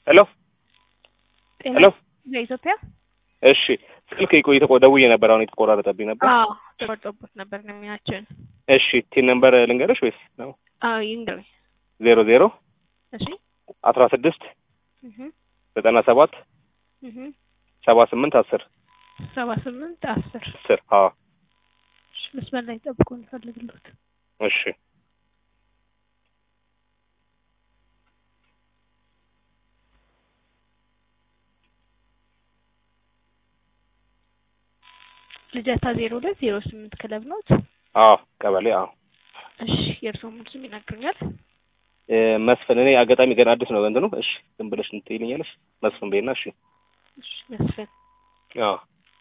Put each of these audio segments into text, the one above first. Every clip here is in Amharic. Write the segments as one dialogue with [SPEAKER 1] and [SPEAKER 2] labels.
[SPEAKER 1] ሄሎ
[SPEAKER 2] ጤና
[SPEAKER 1] ሄሎ
[SPEAKER 2] በኢትዮጵያ
[SPEAKER 1] እሺ ስልክ ቆይ ተቆ ደውዬ ነበር። አሁን የተቆራረጠብኝ ነበር።
[SPEAKER 2] አዎ ተቆርጦበት ነበር ነው የሚያችን።
[SPEAKER 1] እሺ ቲን ነምበር ልንገርሽ ወይስ ነው?
[SPEAKER 2] አዎ ይንገረኝ።
[SPEAKER 1] ዜሮ ዜሮ
[SPEAKER 2] እሺ
[SPEAKER 1] አስራ ስድስት
[SPEAKER 2] እህ
[SPEAKER 1] ዘጠና ሰባት
[SPEAKER 2] እህ
[SPEAKER 1] ሰባ ስምንት አስር
[SPEAKER 2] ሰባ ስምንት አስር
[SPEAKER 1] አስር አዎ
[SPEAKER 2] እሺ መስመር ላይ ጠብቆ እንፈልግሎት
[SPEAKER 1] እሺ
[SPEAKER 2] ልደታ ዜሮ ሁለት ዜሮ ስምንት ክለብ ኖት።
[SPEAKER 1] አዎ ቀበሌ አዎ
[SPEAKER 2] እሺ የእርስዎ ሙሉ ስም ይነግሩኛል?
[SPEAKER 1] እ መስፍን እኔ አጋጣሚ ገና አዲስ ነው እንትኑ እሺ ዝም ብለሽ እንትን ይልኛለሽ መስፍን በይና እሺ
[SPEAKER 2] እሺ መስፍን
[SPEAKER 1] አዎ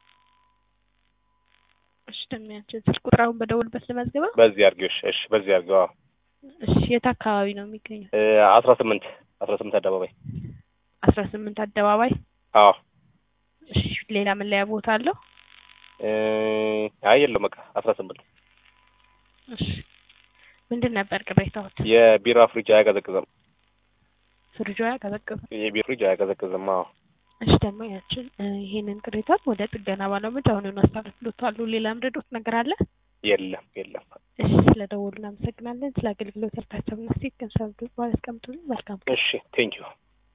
[SPEAKER 2] እሺ ደሚያችን ስልክ ቁጥራውን በደውልበት ልመዝግበው።
[SPEAKER 1] በዚህ አድርጊው እሺ እሺ በዚህ አድርጊው አዎ
[SPEAKER 2] እሺ የት አካባቢ ነው የሚገኘው?
[SPEAKER 1] እ አስራ ስምንት አስራ ስምንት አደባባይ
[SPEAKER 2] አስራ ስምንት አደባባይ።
[SPEAKER 1] አዎ
[SPEAKER 2] እሺ ሌላ መለያ ቦታ አለው?
[SPEAKER 1] እ አይ የለውም በቃ አስራ ስምንት
[SPEAKER 2] እሺ ምንድን ነበር ቅሬታዎት?
[SPEAKER 1] የቢራ ፍሪጅ አያቀዘቅዝም
[SPEAKER 2] ፍሪጆ ያቀዘቅዘ
[SPEAKER 1] የቢራ ፍሪጅ አያቀዘቅዝም አዎ
[SPEAKER 2] እሺ ደግሞ ያችን እ ይሄንን ቅሬታን ወደ ጥገና ባለሙያዎች አሁኑን አስተላልፍሎታል። ሌላ ምረዶት ነገር አለ?
[SPEAKER 1] የለም የለም
[SPEAKER 2] እሺ ስለደወሉ እናመሰግናለን። ስለ አገልግሎት እርታቸውና ሴት ገንዘብ ባለስቀምጡልን መልካም ቀን።
[SPEAKER 1] እሺ ቴንኪዩ